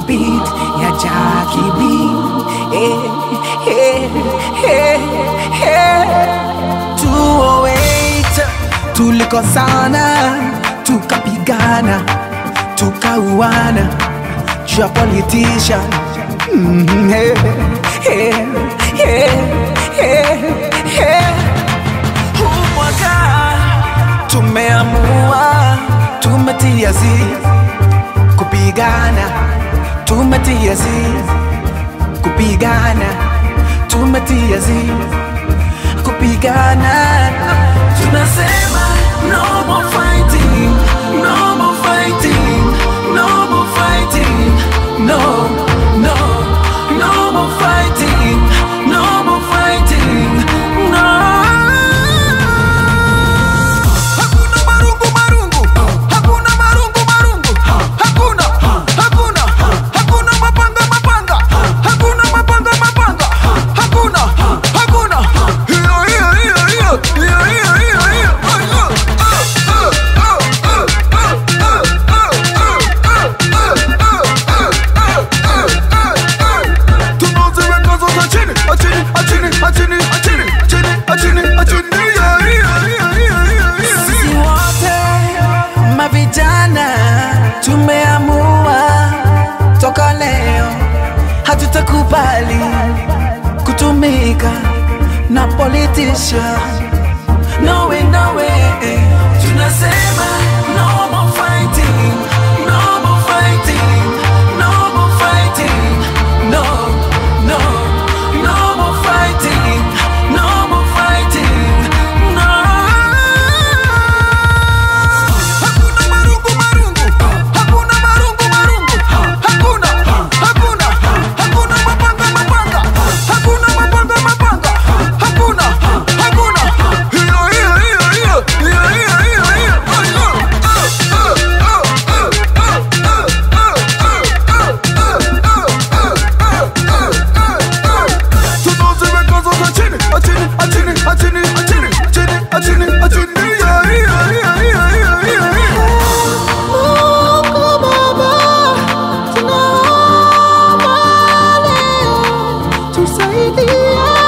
beat ya Jackie B. Eh, eh, eh, eh. 208 tulikosana, tukapigana, tukauana juu ya politician. Mm, eh, eh, eh, eh, eh. Huu mwaka tumeamua, tumetia zi kupigana, tumetia zi kupigana, tumetia zi kupigana. Tunasema no more fighting, no more fighting, no more fighting, no, no, no more fighting, no more fighting, no. Hakuna marungu marungu, hakuna marungu marungu, hakuna, hakuna, hakuna mapanga mapanga, hakuna mapanga mapanga, hakuna, hakuna. Hiyo hiyo hiyo hiyo, hiyo hiyo hiyo hiyo. Tunaziweka zote chini, chini, chini, chini, chini, chini, chini, chini. Hiyo hiyo hiyo hiyo hiyo hiyo. Sisi wote mavijana tumeamua toka leo hatutakubali kutumika na politician. No way, no way. Tunasema no more fighting, no more fighting, no more fighting, no, no, no more fighting, no more fighting, no. Hakuna marungu marungu, hakuna marungu marungu, hakuna, hakuna, hakuna mapanga mapanga, hakuna mapanga mapanga, hakuna, hakuna. Hiyo hiyo hiyo hiyo, hiyo hiyo hiyo hiyo. Tunaziweka zote chini, chini, chini, chini, chini, chini, chini, chini. Hiyo hiyo hiyo hiyo hiyo hiyo hiyo. Mungu Baba, tunaomba leo tusaidie